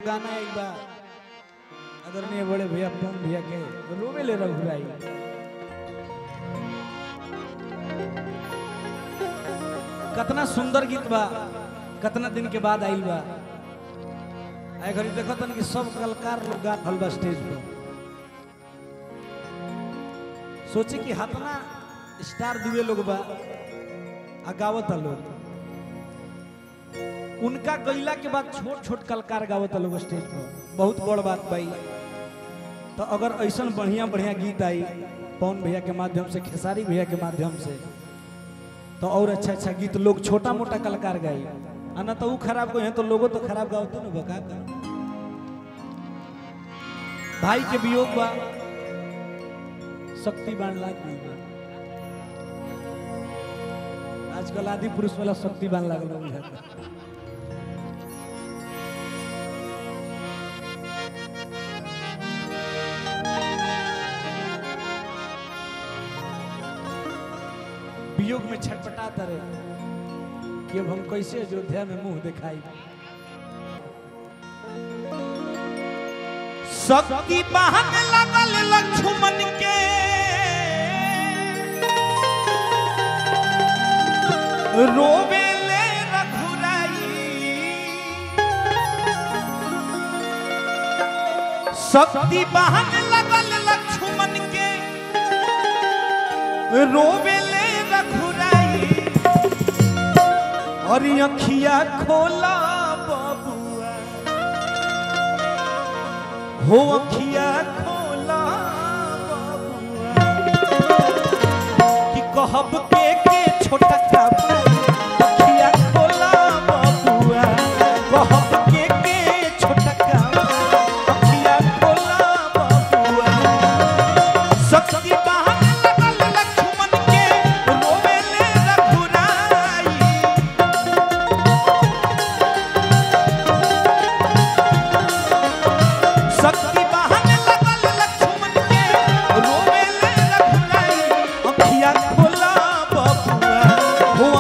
गाना एक बार आदरणीय बड़े भैया पवन भैया के रोवे ले रघुराई कतना सुंदर गीत बा कतना दिन के बाद आइल बा आए घड़ी देखो तन कि सब कलाकार लोग गा रहल बा स्टेज पर सोचे कि हतना स्टार दुए लोग बा आ गावत लोग उनका गईला के बाद छोट छोट कलाकार गावत लोग स्टेज पर बहुत बड़ बात भाई तो अगर ऐसा बढ़िया बढ़िया गीत आई पवन भैया के माध्यम से खेसारी भैया के माध्यम से तो और अच्छा अच्छा गीत लोग छोटा मोटा कलाकार गाई आ ना तो वो खराब को तो लोगों तो खराब गावते ना बका का भाई के वियोग बा शक्ति बाण लाग गई बा आजकल आदि पुरुष वाला शक्ति बाण लागल बा बुझाता। वियोग में छटपटाता रहे कि अब हम कैसे अयोध्या में मुंह दिखाई शक्ति बहन लगल लक्ष्मण के रोवे ले रघुराई शक्ति बहन लगल लक्ष्मण के रोवे ले रघुराई और अखिया खोला बबुआ हो अखिया खोला बबुआ कि कहब के के छोटा का अखिया खोला बबुआ कहब के के छोटा का अखिया खोला बबुआ शक्ति बहन लगल लक्ष्मण के रोवे ले रघुराई शक्ति बहन लगल लक्ष्मण के रोवे ले रघुराई अखिया खोला बबुआ हो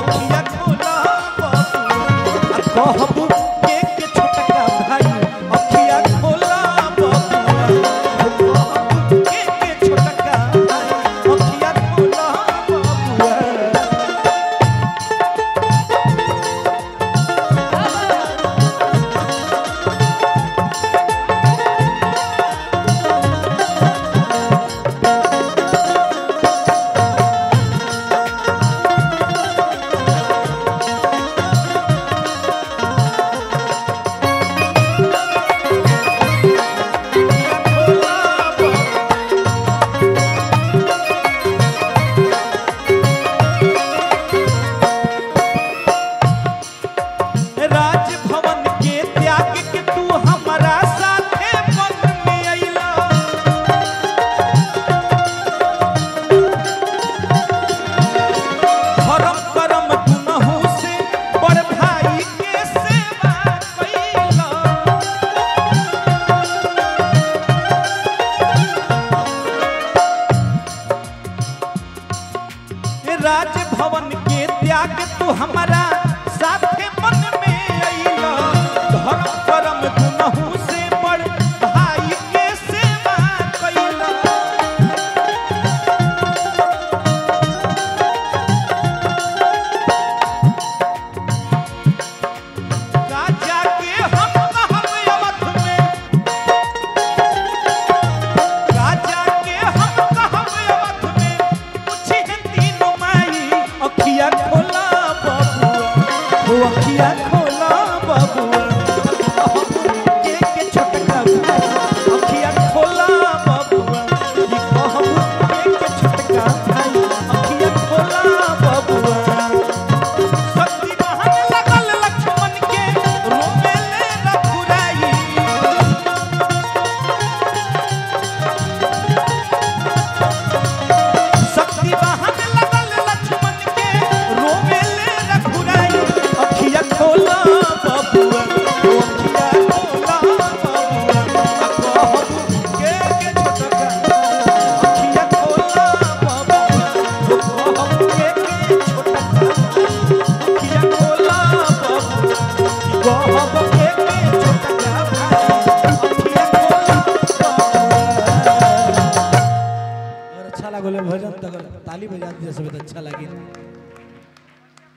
लागल भजन तो अगर ताली बजा दिए सब तो अच्छा लगे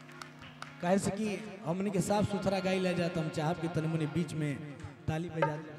काहे से कि हमनी के साफ सुथरा गाई ले जात हम चाहब कि तनी मनी बीच में ताली बजा दी